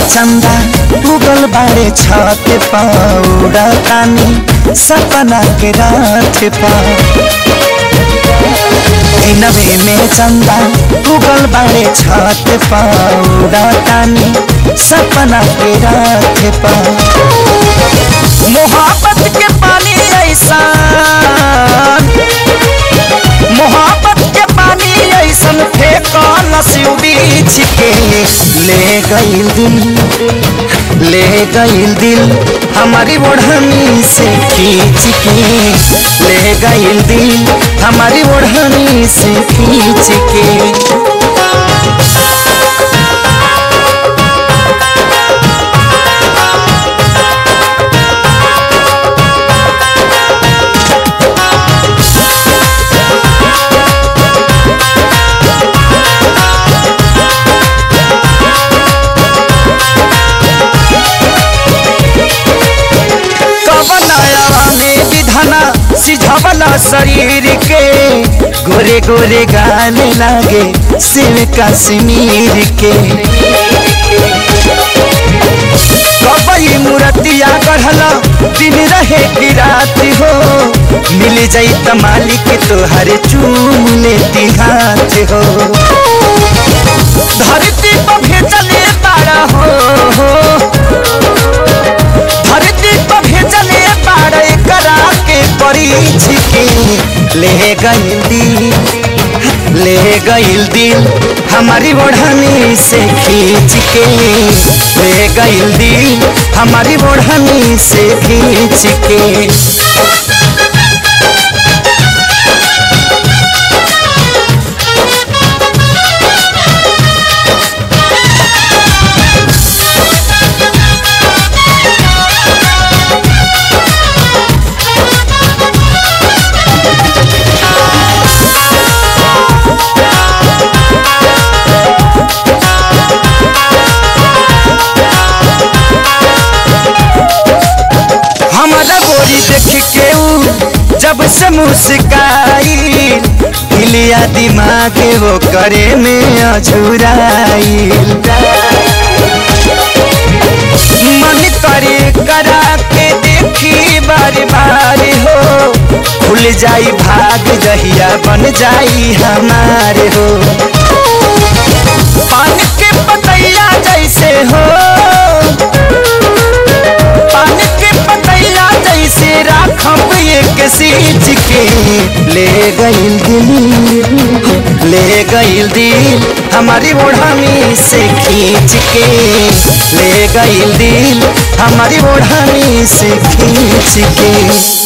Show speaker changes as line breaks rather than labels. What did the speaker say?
चंदा उगल बाड़े छत पौड़ा तानी सपना के रात पा नवे में चंदा उगल बाड़े छत पौड़ा तानी सपना के रात पा मोहब्बत के पानी ऐसा मोहब्बत के पानी ऐसन फेंकल सिउ बीछ के ले गईल दिल ले गईल दिल हमारी ओढ़नी से खींच के ले गईल दिल हमारी ओढ़नी से खींच के कवनाया में विधाना सिझवला शरीर के गोरे गोरे गाने लागे शिव कश्मीर के कबई मूर्तिया गढ़ला दिन रहे की रात हो मिल जाई त मालिक तोहरे चूम लेती हाथ हो धरती पर भेजले तारा हो धरती पर भेजले बाड़े करा के परीछ के ले गईल दिल ले गईल दिल हमारी ओढ़नी से खींच के ले गईल दिल हमारी ओढ़नी से खींच के हमारा गोरी देख के ऊ जब से मुस्काई हिलिया दिमाग वो करे में अझुराई मन करे करा के देखी बार बार हो खुल जाई भाग जहिया बन जाई हमारे हो पान के पतैया जैसे हो पान के पतैया जैसे राखब एक सींच के ले गईल दिल ले गईल दिल हमारी ओढ़नी से खींच के ले गईल दिल हमारी ओढ़नी से खींच के